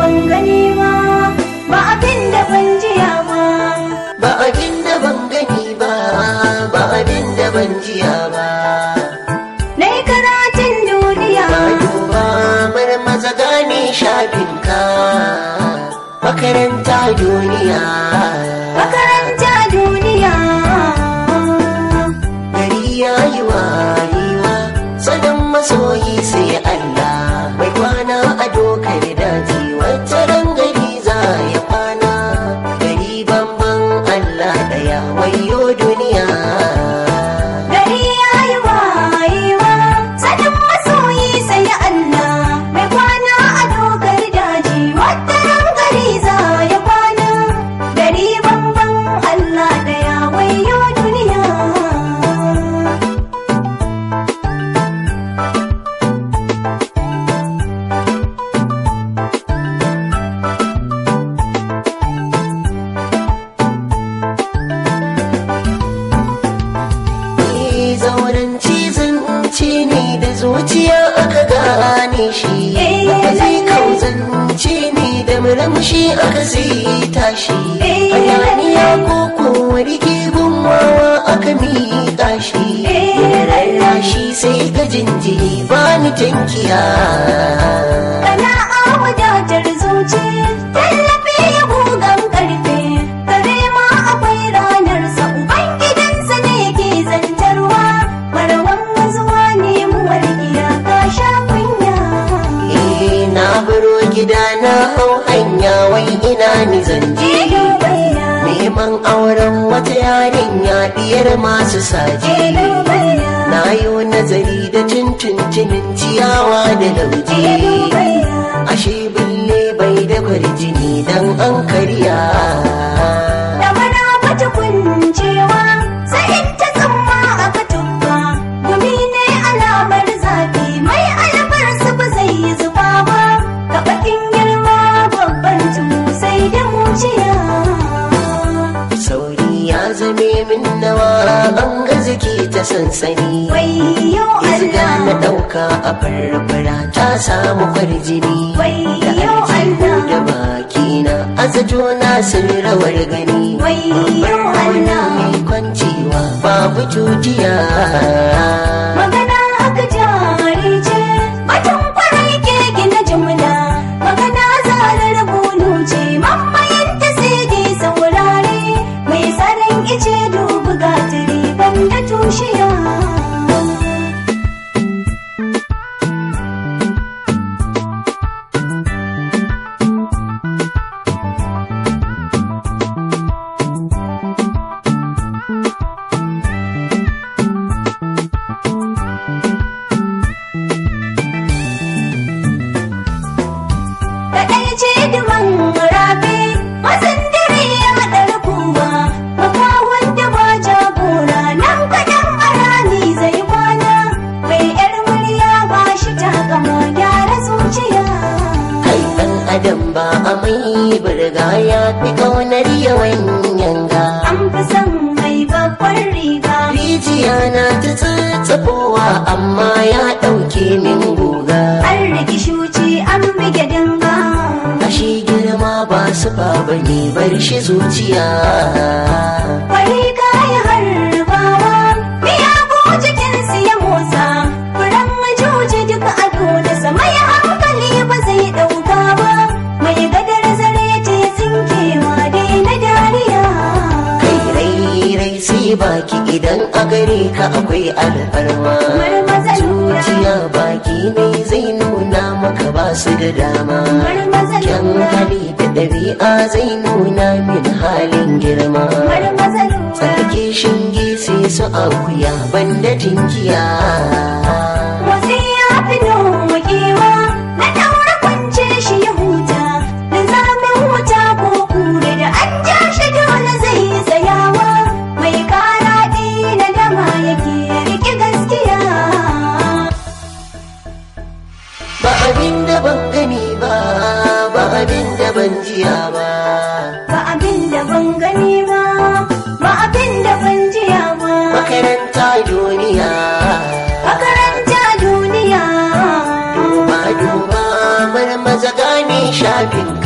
ban gani ba ba abin da ban jiya ba ba abin da ban gani ba ba abin da ban jiya ba na yi karatun duniya ba duba mana maza gane shafinka makaranta duniya makaranta duniya gari ya yi wayewa sanin masoyi sai Allah mai kwana a dokar daji wata ran gari za ya kwana gari bamban Allah daya wayo duniya gari ya yi wayewa sanin masoyi sai Allah mai kwana a dokar daji wata ran gari za ya kwana gari bamban Allah daya wayo duniya Eh, zauren cizon ce ne da zuciya aka gane shi Eh, zai kauzance ne da murmushi aka zita shi Eh, hayaniya ko kuwa rike gummawa aka miƙa shi Eh, rarrashi sai ga jinjiri ba ni tankiya Sana'a wadatar zuci, tallafi ya gugan karfe, kare ma akwai ranarsa, Ubangidansa ne ke zantarwa, marawan mazuwa ne muwar giya ka sha kunya. Eh, na baro gida na hau hanya wai ina ni zanje Elo baya, neman auren wata yarinya diyar masu saje elo baya, na yi nazari da tuntuntunin ciyawa da elo lauje baya. ashe bille bai da kwarjini dan an karya Da mana bata kuncewa, sai in ta tsamma aka tuffa. Gumi ne alamar zafi, mai albar su ba zai yi zuba ba. Ka bakin girma babban tumu sai da muciya. sauri ya zame min nawa an ga zaki ta sansani Wayyo Izga na Allah, ɗauka a farfara ta samu kwarjini da wayyo aljihu da Allah, bakina azajo na sun rawar gani wayyo Allah. mai kwancewa babu tutiya Magana aka jari ce, batun kwarai ke gina jumla. Magana zarar bunu ce, mammayanta sai dai saurare. Mai tsaron ice dubu gatari banda tushiya. Kaɗai ce duman rafi, mazan dare ya haɗa kuma. Makawon da ba jagora, nan kaɗan a rani zai kwana. Mai ‘yar murya ba shi takama gyara zuciya. kai ɗan adam ba a mai burga ya fi ƙaunar yawan yanga An fi son mai babbar riga. rijiya na ta tsatsafowa amma ya ɗauke min guga An riki shuci an bige danga. ashe girma ba su ba ne bar shi zuciya Bari kaya harbawa, miyagu jikinsu ya motsa. Furen majuji duka ado da sama ya hankali ba zai ɗauka ba. Mai gadar zare ce tsinkewa dai na dariya. kai rai rai sai baki idan a gare ka akwai alfarma Marmaza lura. zuciya baki ne zai nuna maka ba su da dama Marmaza kyan lura. hali da ɗabi'a zai nuna min halin girma Marmaza lura. tsarki shinge sai su akuya banda tinkiya Motsi ya fi nokewa, na ɗaura kwance shi ya huta, da zamin wuta ko kure da an ja shi dole zai yi tsayawa, mai kara na dama yake rike gaskiya. ba abin da ban gani ba ba abin da ban jiya ba Ba abin da ban gani ba, ba abin da ban jiya ba, makaranta duniya makaranta duniya. duba duba marmaza gane sha littafin